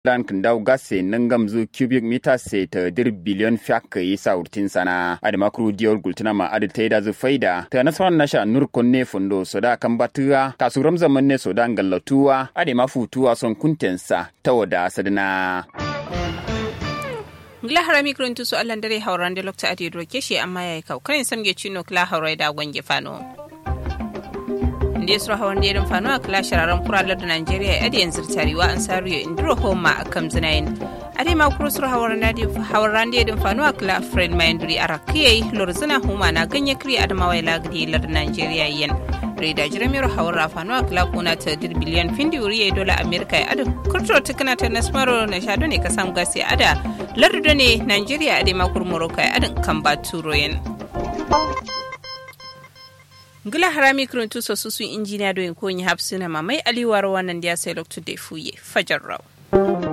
dan kindau gasse nangam zu cubic meter se ta dir biliyon fiak yi saurtin sana adama kru diol gultina ma adi taida zu faida ta nasaran nasha nur konne fundo soda kan batuwa kasuram zaman ne soda ngallatuwa adama futuwa son kuntensa ta wada sadana ngila harami kuruntu su allan dare hauran da lokta adi roke shi amma yayi kau kanin samge chino kla haurai da gwange fano ndi sura hawan da fano a kla shararan kuralar da Najeriya adi yanzu tariwa an sariyo indiro homa a kam zinayin ade ma kuro sura hawan da hawan da fano a kla friend mai nduri arakiye lorzina homa na ganye kri adamawa ila gidi lar Najeriya yen reda jiramiro hawar rafano a kila kuna ta dir biliyan findi wuri ya dola amerika ya adu kurto tikina ta nasmaro na shado ne kasam gasi ada lardo ne nigeria ade makur morocco ya adin kan ba turo yin ngila harami kurun tuso susu injiniya doyin ko yi hapsina mamai aliwar wannan da ya sai lokacin da fuye fajar raw